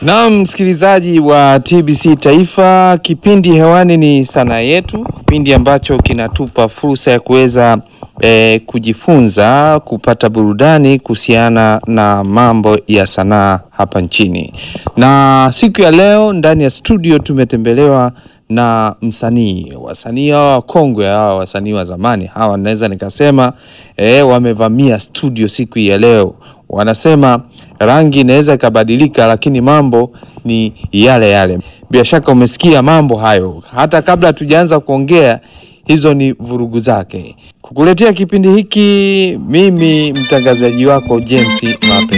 Naam, msikilizaji wa TBC Taifa, kipindi hewani ni sanaa yetu, kipindi ambacho kinatupa fursa ya kuweza eh, kujifunza, kupata burudani kuhusiana na mambo ya sanaa hapa nchini. Na siku ya leo ndani ya studio tumetembelewa na msanii, wasanii hawa wakongwe hawa, wasanii wa zamani hawa, naweza nikasema eh, wamevamia studio siku ya leo wanasema rangi inaweza ikabadilika, lakini mambo ni yale yale. Bila shaka umesikia mambo hayo, hata kabla hatujaanza kuongea, hizo ni vurugu zake. Kukuletea kipindi hiki mimi mtangazaji wako James Mape.